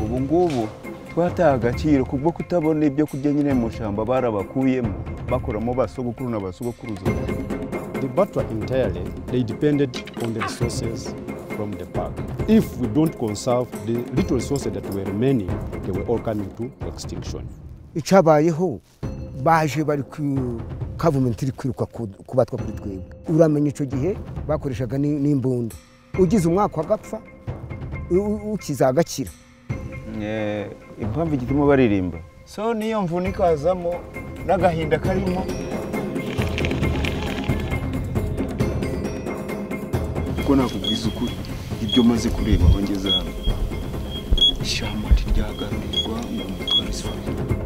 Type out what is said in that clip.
ubu ngubu twataye agaciro kubwo kutabona ibyo kurya nyine mu ishyamba barabakuyemo bakoramo ba sogokuru na ba sogokuruza The Batwa entirely, they depended on the resources from the park. If we don't conserve the little resources that were remaining, they were all coming to extinction. icyabayeho baje bari ku kavumenti iri kwiruka ku- kubatwa kuri twebwe uramenye icyo gihe bakoreshaga ni- n'imbunda ugize umwaka agapfa u- u- ukiza agakira Eh, impamvu igituma baririmba so niyo mvune ikazamo n'agahinda karimo kuko nakubwiza ukuri ibyo maze kureba aho ngeze hano ishyamba ntiryagarurirwa ngo umutware isura